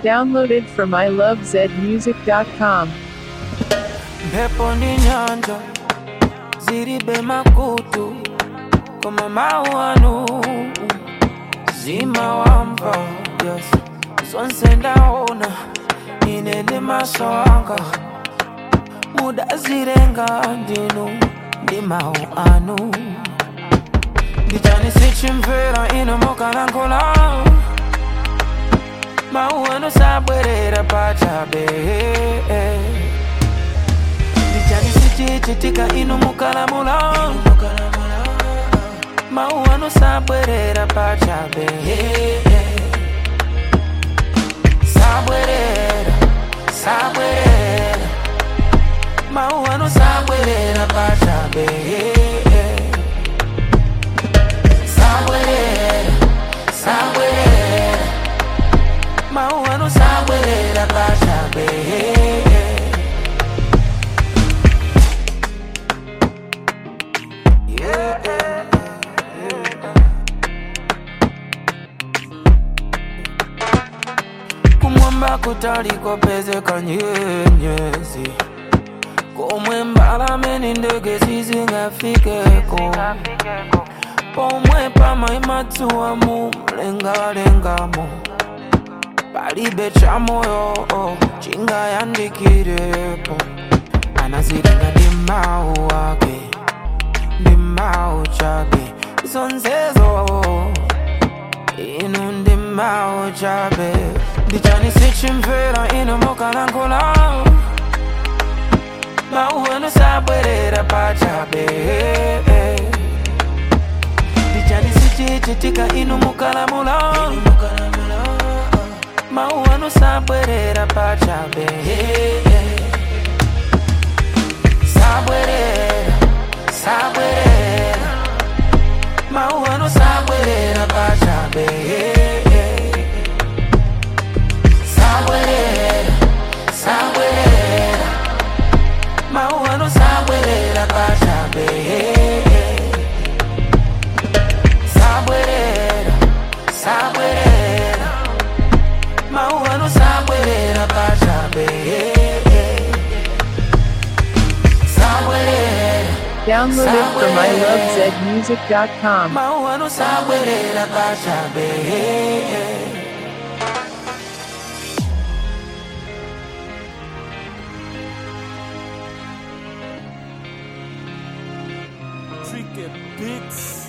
Downloaded from ilovezmusic.com. Pepo ni nyanja ziribe makutu koma mawu anu zima wamva yes. zonse ndaona ine ndi maso anga mudazilenga ndinu ndi mawu anu ndichani sichimvera ino mukalankhula mawu anu sabwerera pachabe ndichani sichichitika inu mukalamula mawu anu sabwerera pachabe sabwerera sabwerera mawu anu sabwerera pachabe sabwerera sabwerera mawu anu sabwerera pachabe Yeah, yeah, kumwamba kutaliko pezeka nyenyezi komwe mbalame ndi ndege sizingafikeko pomwe pamayimadzuwa mu mlengalengamo palibe cha moyo chingayandikirepo anazilenga ndi mawu ake ndi mawu chabe zonsezo inu ndi mawu chabe ndichani sichimvera inu mukalankhula mawu anu sabwerera pachabe ndichani sichichitika inu mukalamula mawu anu sabwerera pachabe sabwerera sabwerera mawu anu sabwerera pachabe sabwerera sabwerera mawu anu sabwerera pachabe sabwerera sabwerera mawu anu sabwerera pachabe sabwerera Downloaded from ilovezmusic.com. mawu anu sabwerera pachabe Tricky Beats.